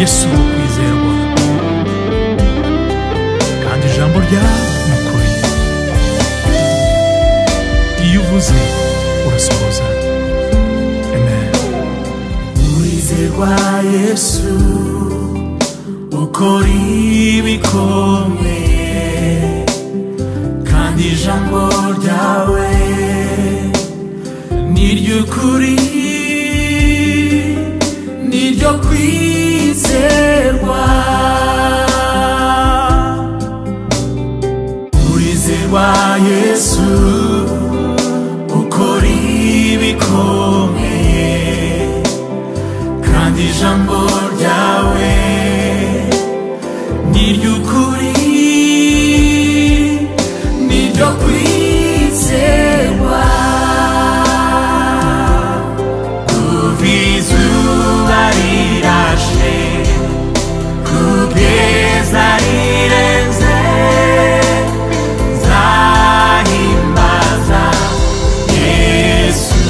yesu wo kwizerwa kandi ijambo ryawe ni ukuri iyo uvuze urasohoza amen Wizerwa Yesu ukora ibikomeye kandi ijambo ryawe ni ry'ukuri ni ryo kwizerwa Urizerwa Yesu ukora ibikomeye kandi ijambo ryawe ni iry'ukuri ni iryo kwizerwa kuva izuba rirashe kugeza rirenze nzahimbaza yesu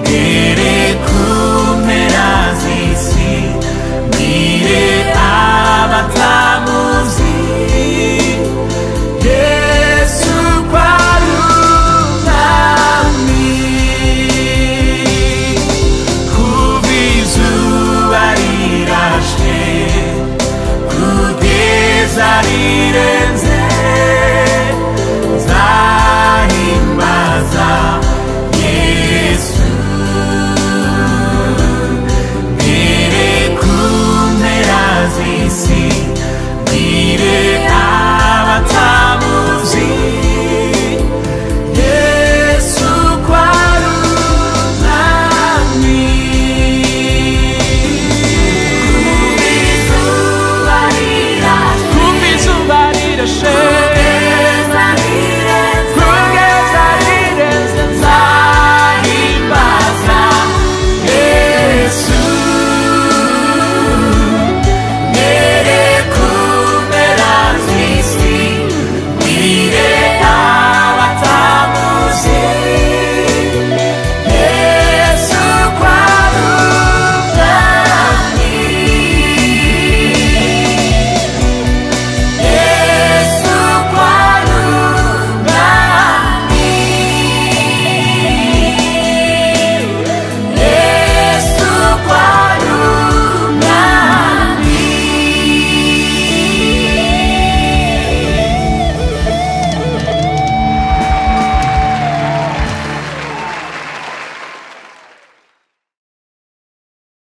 Ngere ku mpera z'isi mbwire abatamuzi yesu ko ari umwami kuva izuba rirashe kugeza rirashe